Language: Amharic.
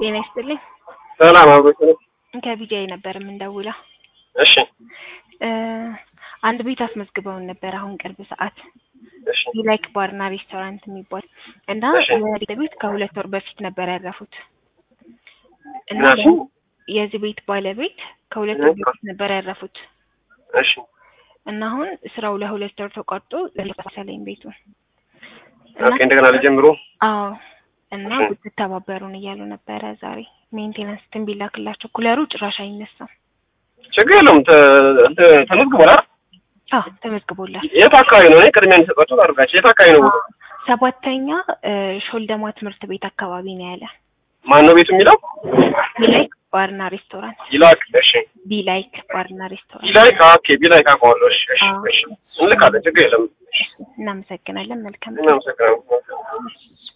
ጤና ይስጥልኝ። ሰላም አብሮች ነው። ከቢጃይ ነበር የምንደውለው። እሺ እ አንድ ቤት አስመዝግበውን ነበር አሁን ቅርብ ሰዓት እሺ ላይክ ባርና ሬስቶራንት የሚባል እና እሺ። የዚህ ቤት ከሁለት ወር በፊት ነበር ያረፉት እና ምናልሽ? የዚህ ቤት ባለቤት ከሁለት እ? ወር በፊት ነበር ያረፉት እሺ እና አሁን ስራው ለሁለት ወር ተቋርጦ ለመሰለኝ ቤቱ እና ኦኬ እንደገና ልጀምሩ። አዎ እና እሺ። ብትተባበሩን እያሉ ነበረ ዛሬ ሜንቴናንስ ትንቢላክላቸው ኩለሩ ጭራሽ አይነሳም። ችግር የለውም ተ- ተ- ተመዝግቧል አይደል? አዎ ተመዝግቦላል። የት አካባቢ ነው? እኔ ቅድሚያ እንዲሰጣችሁ አድርጋችሁ የት አካባቢ ነው? ቦታው? ሰባተኛ እ ሾልደማ ትምህርት ቤት አካባቢ ነው ያለ ማን ነው ቤቱ የሚለው? ቢላይክ ባርና ሬስቶራንት ይላክ። እሺ ቢላይክ ባርና ሬስቶራንት ቢላይክ ኦኬ ቢላይክ አውቀዋለሁ። እሺ እሺ አዎ። እሺ እንልካለን። ችግር የለም። እናመሰግናለን። መልካም እናመሰግናለን።